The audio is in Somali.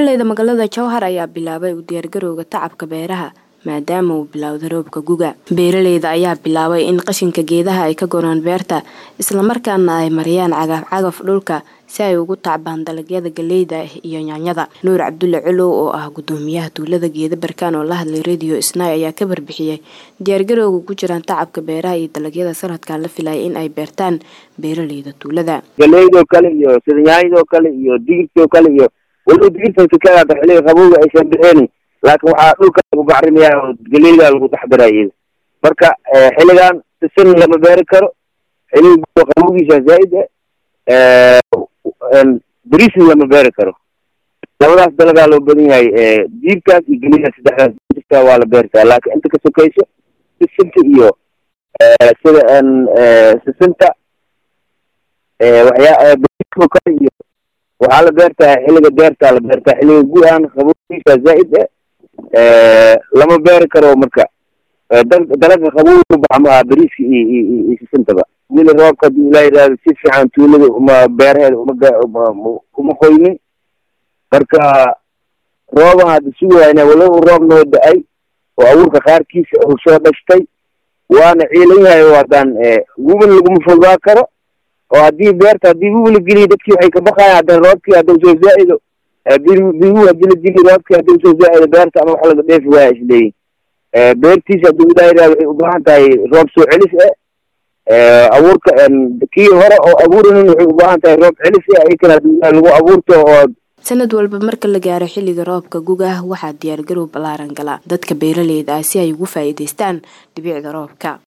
beeraleyda magaalada jowhar ayaa bilaabay u diyaargarowga tacabka beeraha maadaama uu bilowday roobka guga beeraleyda ayaa bilaabay in qashinka geedaha ay ka goraan beerta islamarkaana ay mariyaan cagaf cagaf dhulka si ay ugu tacbaan dalagyada galeyda iyo yaanyada nuur cabdulle culow oo ah gudoomiyaha tuulada geeda barkaan oo la hadlay radio snai ayaa ka barbixiyey diyaargarowga ku jiraan tacabka beeraha iyo dalagyada sanadkan la filaya in ay beertaan beeraleyda tuulada galeydoo kale iyo sida yaanyadoo kale iyo digirtoo kale iyo waliba digirtan sikada xiliga qabowga aysan bixeen laakiin waxaa dhulka lagu bacrimiyaa oo galeyda lagu dexdaraa iyada marka xiligan sisin lama beeri karo xiliga qabowgiisa zaaid ah beriisna lama beeri karo labadaas dalagaa loo badan yahay diibkaas iyo gelida saddexdaas jirta waa la beertaa laakiin inta ka sokayso sisinta iyo sida sisinta waxyaa beriiskoo kale iyo waxaa la beertaa xiliga beertaa la beertaa xiliga gu-aan qabowgiisa zaaid ah lama beeri karo marka dalaga qabowga baxa ma aha beriiska iyo iyo sisintaba wili roobka hadii ilaa yidhahdo si fiican tuulada uma beeraheeda uma uma qoynin marka rooban hadda sugayna walow roob noo da-ay oo abuurka qaarkiisa uu soo dhashtay waana ciilan yahay oo haddaan wubin laguma fogaa karo oo haddii beerta haddii wiwi la geliyo dadkii waxay ka baqayan haddana roobkii haddau soo zaa-ido bigu hadii la geliyo roobkii haddau soo zaa-ido beerta ama wax laga dheefi waaya isleeyihin beertiisa hadduu ilaa yidhahdo waxay u baahan tahay roob soo celis ah abuurka kii hore oo abuurinin waxay u baahan tahay roob celis ah ikan hadii lagu abuurto oo sanad walba marka la gaaro xilliga roobka guga waxaa diyaargarow ballaaran gala dadka beeraleyda ah si ay ugu faa'iidaystaan dhibicda roobka